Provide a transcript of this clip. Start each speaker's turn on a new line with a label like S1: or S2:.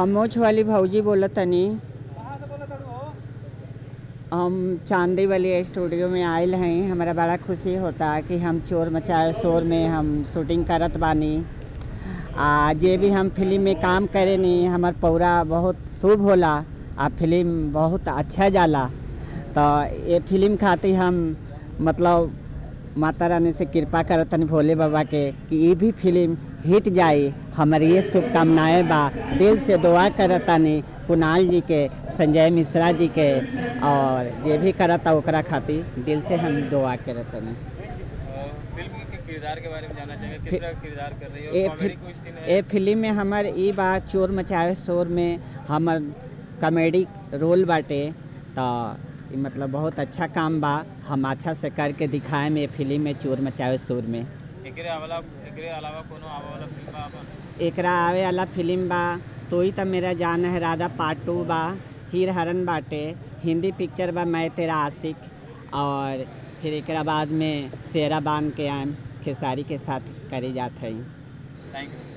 S1: हम मोछ वाली भौजी बोलत तनी हम चांदी वाली स्टूडियो में आयल हैं हमारा बड़ा खुशी होता कि हम चोर मचाए शोर में हम शूटिंग करत बानी आ जे भी हम फिल्म में काम करे नी हमार पौरा बहुत शुभ होला आ फिल्म बहुत अच्छा जाला तो ये फिल्म खातिर हम मतलब माता रानी से कृपा करतनी भोले बाबा के कि ये भी फिल्म हिट जाए हमारी ये शुभकामनाएं बा दिल से दुआ करतानी कुणाल जी के संजय मिश्रा जी के और जे भी करता ओकरा खातिर दिल से हम दुआ करतनी
S2: फिल्म के किरदार के बारे में जानना चाहेंगे किस
S1: फि-
S2: तरह का किरदार कर रही
S1: ए
S2: है कॉमेडी
S1: फिल-
S2: कोई सीन है
S1: ए फिल्म में हमर ई बा चोर मचावे शोर में हमर कॉमेडी रोल बाटे तो ई मतलब बहुत अच्छा काम बा हम अच्छा से करके दिखाए में फिल्म में चोर मचावे शोर में
S2: एकरे अलावा एकरे अलावा कोनो आवे वाला फिल्म बा आपन
S1: एकरा आवे वाला फिल्म बा तो ही तो मेरा जान है राधा पार्ट टू बा चीर हरण बाटे हिंदी पिक्चर बा मैं तेरा आशिक और फिर एकरा बाद में शेरा बांध के आम खेसारी के साथ करी जात है
S2: थैंक यू